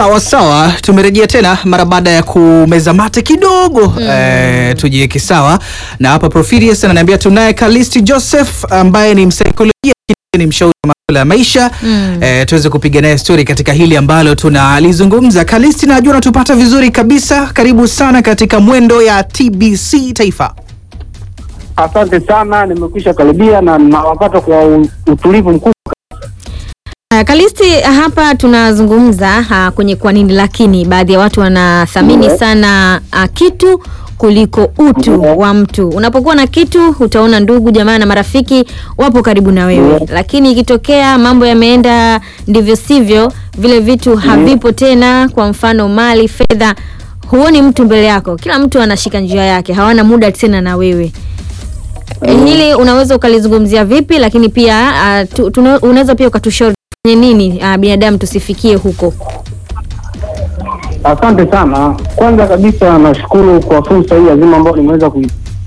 Sawa sawa, tumerejea tena mara baada ya kumeza mate kidogo eh, tujiweke sawa na hapa Profilius ananiambia tunaye Kalisti Joseph ambaye ni msaikolojia lakini ni mshauri wa masuala ya maisha eh, tuweze kupiga naye stori katika hili ambalo tunalizungumza. Kalisti, najua unatupata vizuri kabisa, karibu sana katika mwendo ya TBC Taifa. Asante sana, nimekwisha karibia na nawapata kwa u- utulivu mkubwa. Uh, Kalisti, hapa tunazungumza uh, kwenye kwa nini lakini baadhi ya watu wanathamini Ndiyo. sana uh, kitu kuliko utu Ndiyo. wa mtu. Unapokuwa na kitu utaona ndugu jamaa na marafiki wapo karibu na wewe, Ndiyo. lakini ikitokea mambo yameenda ndivyo sivyo, vile vitu havipo tena, kwa mfano mali, fedha, huoni mtu mbele yako, kila mtu anashika njia yake, hawana muda tena na wewe. Eh, hili unaweza ukalizungumzia vipi, lakini pia uh, tu, tuna- unaweza pia ukatushauri fanye nini uh, binadamu tusifikie huko. Asante sana. Kwanza kabisa nashukuru kwa fursa hii adhimu ambayo nimeweza kui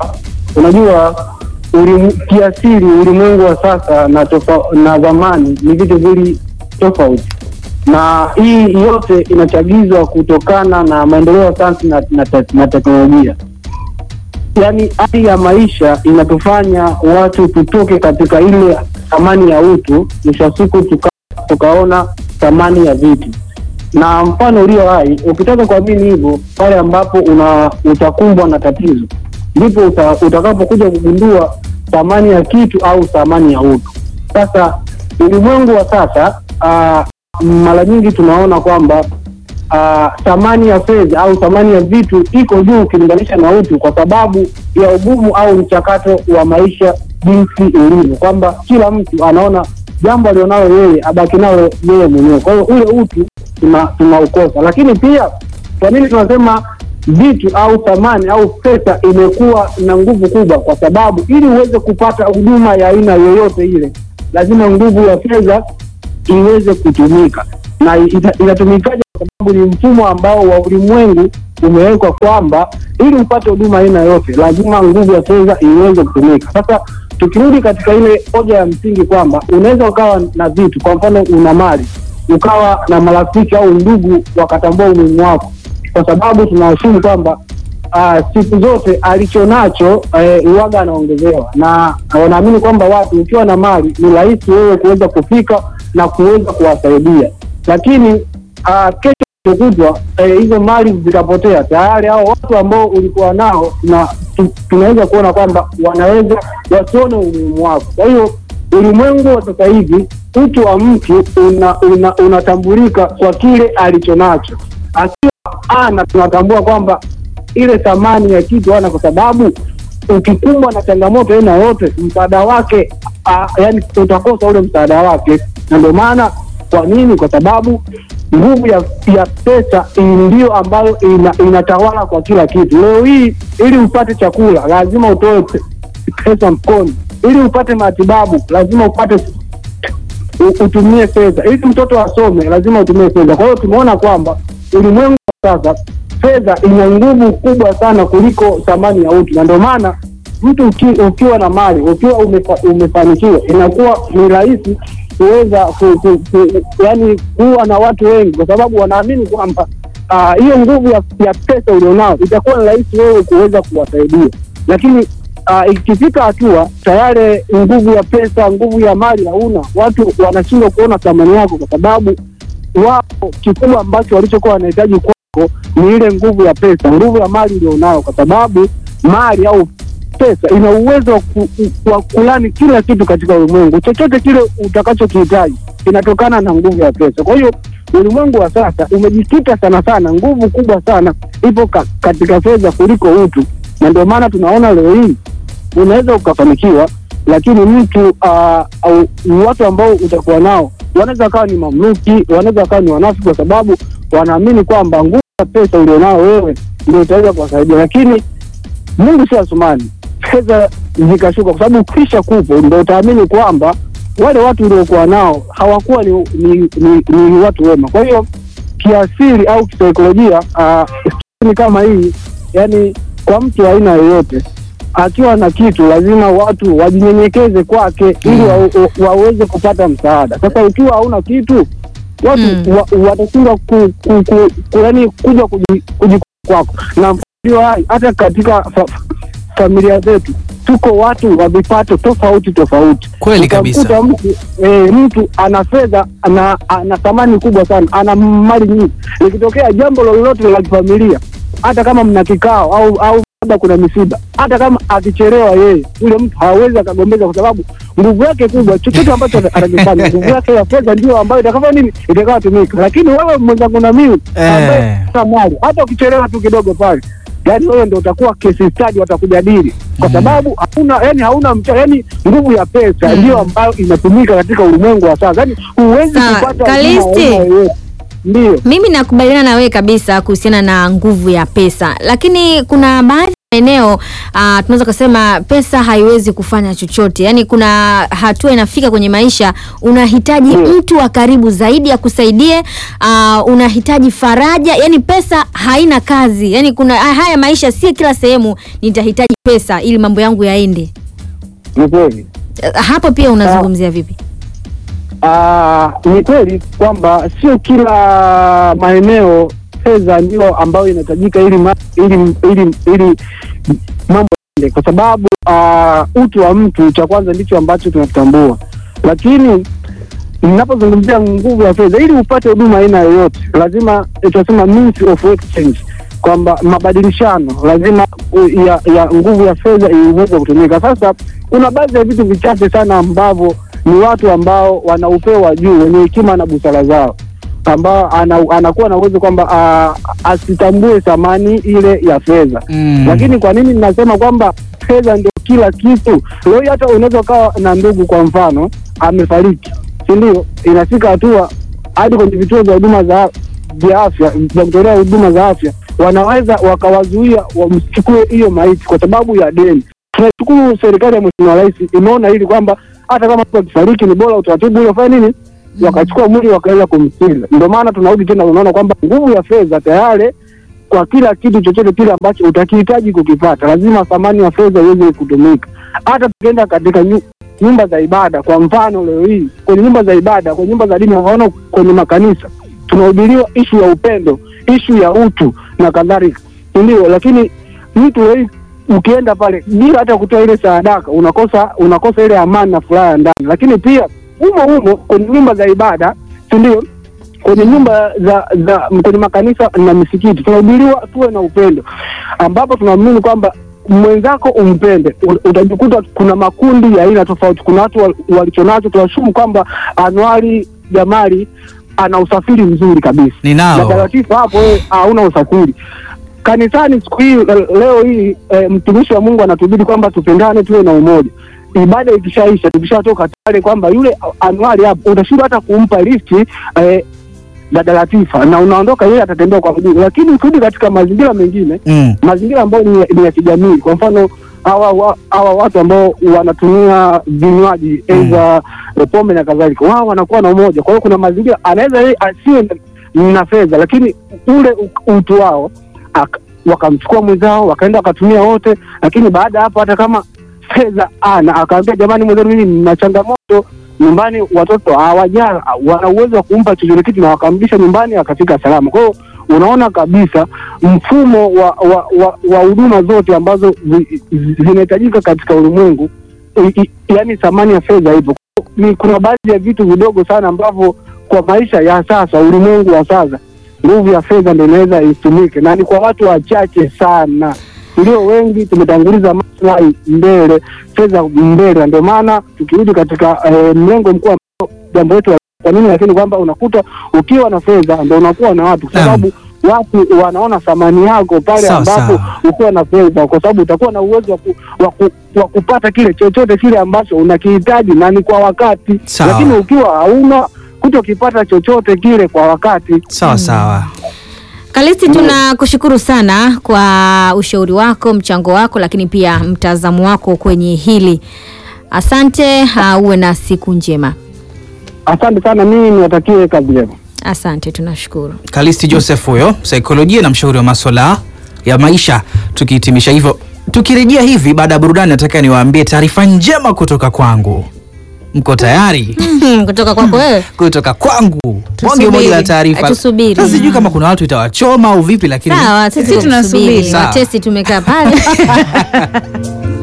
unajua ulimu, kiasili ulimwengu wa sasa na tofa, na zamani ni vitu vili tofauti, na hii yote inachagizwa kutokana na maendeleo ya sayansi na, na, te- na teknolojia. Yaani hali ya maisha inatufanya watu tutoke katika ile thamani ya utu, mwisho wa siku tuka, tukaona thamani ya vitu na mfano ulio hai, ukitaka kuamini hivyo, pale ambapo una utakumbwa na tatizo, ndipo uta, utakapokuja kugundua thamani ya kitu au thamani ya utu. Sasa ulimwengu wa sasa, ah, mara nyingi tunaona kwamba ah, thamani ya fedha au thamani ya vitu iko juu ukilinganisha na utu, kwa sababu ya ugumu au mchakato wa maisha jinsi ulivyo, kwamba kila mtu anaona jambo alionalo yeye abaki nalo yeye mwenyewe. Kwa hiyo ule utu tuna- tunaukosa, lakini pia kwa nini tunasema vitu au thamani au pesa imekuwa na nguvu kubwa? Kwa sababu ili uweze kupata huduma ya aina yoyote ile, lazima nguvu ya fedha iweze kutumika na ita- inatumikaje? Kwa sababu ni mfumo ambao wa ulimwengu umewekwa kwamba ili upate huduma aina yote lazima nguvu ya fedha iweze kutumika. Sasa tukirudi katika ile hoja ya msingi kwamba unaweza ukawa na vitu, kwa mfano una mali, ukawa na marafiki au ndugu wakatambua umuhimu wako, kwa sababu tunaheshimu kwamba ah, siku zote alicho nacho eh, uwaga anaongezewa, na wanaamini kwamba watu ukiwa na mali ni rahisi wewe kuweza kufika na kuweza kuwasaidia, lakini ah, kesho kutwa eh, hizo mali zikapotea tayari, hao watu ambao ulikuwa nao tuna, tu, tunaweza kuona kwamba wanaweza wasione umuhimu wako. Kwa hiyo ulimwengu wa sasa hivi utu wa mtu una, una, unatambulika kwa kile alicho nacho. Akiwa ana tunatambua kwamba ile thamani ya kitu ana, kwa sababu ukikumbwa na changamoto aina yote, msaada wake ah, yani utakosa ule msaada wake, na ndio maana kwa nini? Kwa sababu nguvu ya, ya pesa ndio ambayo ina, inatawala kwa kila kitu. Leo hii ili upate chakula lazima utoe pe- pesa mfukoni, ili upate matibabu lazima upate u- utumie fedha, ili mtoto asome lazima utumie fedha. Kwa hiyo tumeona kwamba ulimwengu wa sasa fedha ina nguvu kubwa sana kuliko thamani ya utu, na ndio maana mtu uki, ukiwa na mali ukiwa umefa, umefanikiwa inakuwa ni rahisi kuweza ku, ku, ku, yani kuwa na watu wengi, kwa sababu wanaamini kwamba ah, hiyo nguvu ya, ya pesa ulionao itakuwa ni rahisi wewe kuweza kuwasaidia, lakini ah, ikifika hatua tayari nguvu ya pesa, nguvu ya mali hauna, watu wanashindwa kuona thamani yako, kwa sababu wao kikubwa ambacho walichokuwa wanahitaji kwako ni ile nguvu ya pesa, nguvu ya mali ulionayo, kwa sababu mali au pesa ina uwezo wa ku, ku- wa kulani kila kitu katika ulimwengu. Chochote kile utakachokihitaji kinatokana na nguvu ya pesa. Kwa hiyo ulimwengu wa sasa umejikita sana sana, nguvu kubwa sana ipo ka, katika fedha kuliko utu, na ndio maana tunaona leo hii unaweza ukafanikiwa, lakini mtu uh, au watu ambao utakuwa nao wanaweza wakawa ni mamluki, wanaweza wakawa ni wanafiki, kwa sababu wanaamini kwamba nguvu ya pesa ulionao wewe ndio utaweza kuwasaidia, lakini Mungu si Asumani, fedha zikashuka, kwa sababu ukisha kupo ndo utaamini kwamba wale watu uliokuwa nao hawakuwa ni, ni, ni, ni watu wema. Kwa hiyo kiasili au kisaikolojia uh, ni kama hii, yani kwa mtu wa aina yoyote akiwa na kitu lazima watu wajinyenyekeze kwake ili wa, wa, waweze kupata msaada. Sasa ukiwa hauna kitu watu Mm. wa, watashindwa ku, ku, ku, ku, yani kuja kuji- kuji kwako na ndio hai hata katika fa, familia zetu tuko watu wa vipato tofauti tofauti Kweli kabisa. Utamkuta mtu e, mtu ana fedha ana, ana thamani kubwa sana ana mali nyingi likitokea jambo lolote la kifamilia hata kama mna kikao au au labda kuna misiba hata kama akichelewa yeye yule mtu hawezi akagombeza kwa sababu nguvu yake kubwa chochote ambacho atakifanya nguvu yake ya fedha ndio ambayo itakafanya nini itakayotumika lakini wewe mwenzangu na mimi ambaye Eh. hata mali hata ukichelewa tu kidogo pale yani wewe ndio utakuwa kesi stadi watakujadili kwa sababu hauna yani hauna mcha yani nguvu ya pesa Mm. ndio ambayo inatumika katika ulimwengu wa sasa yani huwezi Sawa, kupata huduma Kalisti. ya aina yoyote. ndio Mimi nakubaliana na wewe kabisa kuhusiana na nguvu ya pesa, lakini kuna baadhi ya maeneo uh, tunaweza kusema pesa haiwezi kufanya chochote. Yaani kuna hatua inafika kwenye maisha unahitaji Mm. mtu wa karibu zaidi akusaidie, uh, unahitaji faraja. Yaani pesa haina kazi. Yaani kuna haya maisha, si kila sehemu nitahitaji pesa ili mambo yangu yaende. ni kweli Eh, Hapo pia unazungumzia vipi? Ah, ni kweli kwamba sio kila maeneo fedha ndio ambayo inahitajika ili ma, ili ili ili mambo yaende, kwa sababu ah, utu wa mtu cha kwanza ndicho ambacho tunatambua, lakini ninapozungumzia nguvu ya fedha, ili upate huduma aina yoyote, lazima eh, tunasema means of exchange, kwamba mabadilishano lazima uh, ya, ya nguvu ya fedha iweze kutumika. Sasa kuna baadhi ya vitu vichache sana ambavyo ni watu ambao wana upeo wa juu wenye hekima na busara zao ambao ana, anakuwa na uwezo kwamba ah, asitambue thamani ile ya fedha Mm. lakini kwa nini ninasema kwamba fedha ndio kila kitu? Leo hii hata unaweza ukawa na ndugu, kwa mfano amefariki, si ndio? Inafika hatua hadi kwenye vituo vya huduma za vya afya vya kutolea huduma za afya wanaweza wakawazuia wamchukue hiyo maiti kwa sababu ya deni. Tunashukuru serikali ya Mheshimiwa Rais imeona hili kwamba hata kama mtu akifariki ni bora utaratibu ule ufanye nini, wakachukua mwili wakaweza kumstiri. Ndio maana tunarudi tena, unaona kwamba nguvu ya fedha tayari kwa kila kitu chochote kile ambacho utakihitaji kukipata, lazima thamani ya fedha iweze kutumika. Hata tukienda katika nyu, nyumba za ibada, kwa mfano leo hii kwenye nyumba za ibada, kwenye nyumba za dini, unaona kwenye makanisa tunahubiriwa ishu ya upendo, ishu ya utu na kadhalika, ndio. Lakini mtu leo hii ukienda pale bila hata kutoa ile sadaka, unakosa unakosa ile amani na furaha ya ndani. Lakini pia humo humo kwenye nyumba za ibada, si ndio? kwenye nyumba za za kwenye makanisa na misikiti tunahubiriwa tuwe na upendo, ambapo tunaamini kwamba mwenzako umpende. U- Utajikuta kuna makundi ya aina tofauti. Kuna watu wal- walichonacho, tunashumu kwamba Anuari Jamali ana usafiri mzuri kabisa, Ninao. na Taratibu hapo wewe hauna usafiri. Kanisani siku hii le- leo hii e, mtumishi wa Mungu anatubidi kwamba tupendane, tuwe na umoja. Ibada ikishaisha, tukishatoka pale kwamba yule Anuari hapo utashindwa hata kumpa lifti e, dada Latifa na unaondoka, yeye atatembea kwa mguu. Lakini ukirudi katika mazingira mengine, Mm. mazingira ambayo ni, ya- ni ya kijamii, kwa mfano hawa wa- hawa watu ambao wanatumia vinywaji Mm. aidha eh, pombe na kadhalika, wao wanakuwa na umoja. Kwa hiyo kuna mazingira anaweza yeye asiwe na- na fedha, lakini ule u- utu wao aka- wakamchukua mwenzao wakaenda wakatumia wote, lakini baada ya hapo hata kama fedha ana akaambia, jamani, mwenzenu mimi nina changamoto nyumbani, watoto hawajala, wana uwezo wa kumpa chochote kitu na wakamrudisha nyumbani akafika salama. Kwa hiyo unaona kabisa mfumo wa wa wa, wa huduma zote ambazo zi- zi- zinahitajika katika ulimwengu, i- i- yaani thamani ya fedha ipo. Ni kuna baadhi ya vitu vidogo sana ambavyo kwa maisha ya sasa, ulimwengu wa sasa, nguvu ya fedha ndio inaweza itumike, na ni kwa watu wachache sana. Ndio wengi tumetanguliza maslahi mbele, fedha mbele, na ndio maana tukirudi katika eh, mlengo mkuu ambao jambo letu la- kwa nini, lakini kwamba unakuta ukiwa na fedha ndio unakuwa na watu, kwa Naam. sababu watu wanaona thamani yako pale Sawa, ambapo sawa. ukiwa na fedha, kwa sababu utakuwa na uwezo wa ku, wa ku, wa kupata kile chochote kile ambacho unakihitaji na ni kwa wakati. Sawa. Lakini ukiwa hauna kutokipata chochote kile kwa wakati, Sawa sawa. Kalisti, tunakushukuru sana kwa ushauri wako, mchango wako, lakini pia mtazamo wako kwenye hili. Asante, uh, uwe na siku njema. asante sana. Mimi niwatakie kazi njema. Asante, tunashukuru. Kalisti Joseph huyo, saikolojia na mshauri wa masuala ya maisha. Tukihitimisha hivyo, tukirejea hivi baada ya burudani, nataka niwaambie taarifa njema kutoka kwangu. mko tayari kutoka kwako wewe kutoka kwangu bonge Tusubiri. moja la taarifa Tusubiri. sasa sijui kama kuna watu itawachoma au vipi lakini sawa sisi Sisi tunasubiri. tunasubiri Sawa. watesi tumekaa pale